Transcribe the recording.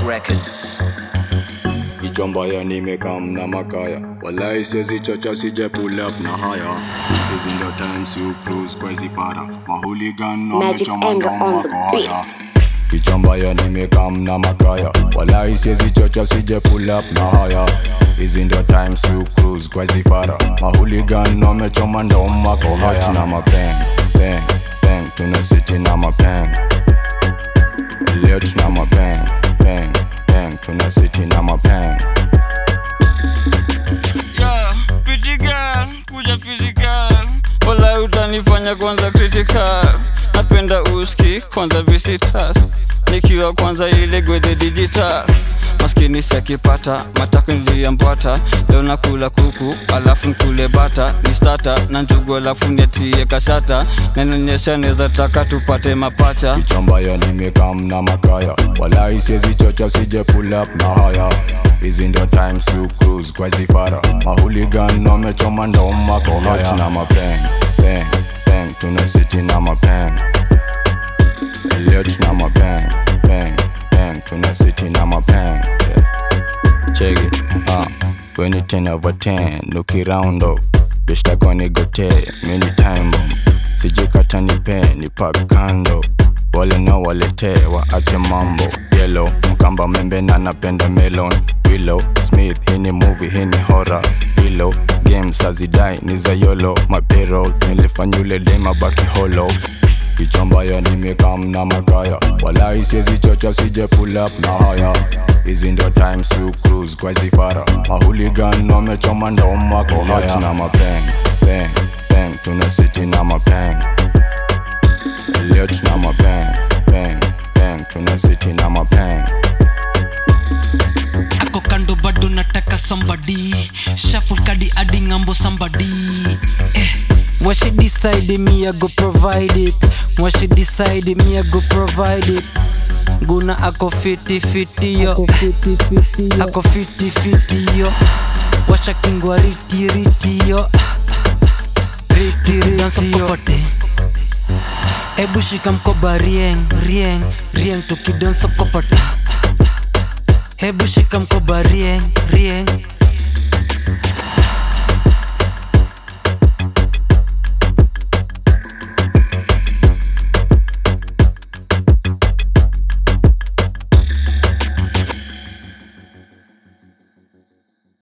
Records. ichombaya nimekam na makaya walai siezi chocha sije pull up na haya hizi ndio times you cruise kwa hizi para mahuligan Magic wamechoma anger ndo on wako the haya beat. kichombaya nimekam na makaya walai siezi chocha sije pull up na haya hizi ndio times you cruise kwa hizi para mahuligan wamechoma ndo wako haya na mapeng peng peng tuna city na mapeng leo tuna mapeng peng peng tuna city na mapeng Yeah, pretty girl, kuja physical wala utanifanya kwanza critical napenda uski kwanza visitors nikiwa kwanza ile gwedhe digital maskini siakipata matako niliyambwata leo nakula kuku alafu nkule bata ni stata na njugu alafu netie kashata nanonyesha neza taka tupate mapacha kichambaya nimekam na makaya walai siezi chocha sije pull up na haya hizi ndio times you cruise kwa zifara mahuligan wamechoma ndo mako haya na mapeng peng peng tuna city na mapeng leo tuna mapeng peng peng tuna city na mapeng yeah. check it uh when it 10 over 10 look it round off bitch like when it go many time bomb sijikata nipe ni pak kando wale na waletee waache mambo yellow mkamba membe na napenda melon willow smith hii ni movie hii ni horror pillow games hazidai ni za yolo mapero nilifanya ule dema baki hollow kichambaya nimekam na makaya walai siezi chocha sije pull up na haya hizi ndio times you cruise kwa zifara mahuligan wamechoma ndo mako haya na mapeng peng peng tuna city na mapeng leo tuna mapeng peng peng tuna city na mapeng ako kando bado nataka somebody shuffle kadi adi ngambo somebody eh. What she decide me I go provide it What she decide me I go provide it Guna ako fiti fiti yo Ako fiti fiti yo Washa kingwa riti riti yo Riti riti yo Ebu shika mkoba rieng rieng rieng tukidansa kopata Hebu shika mkoba rieng rieng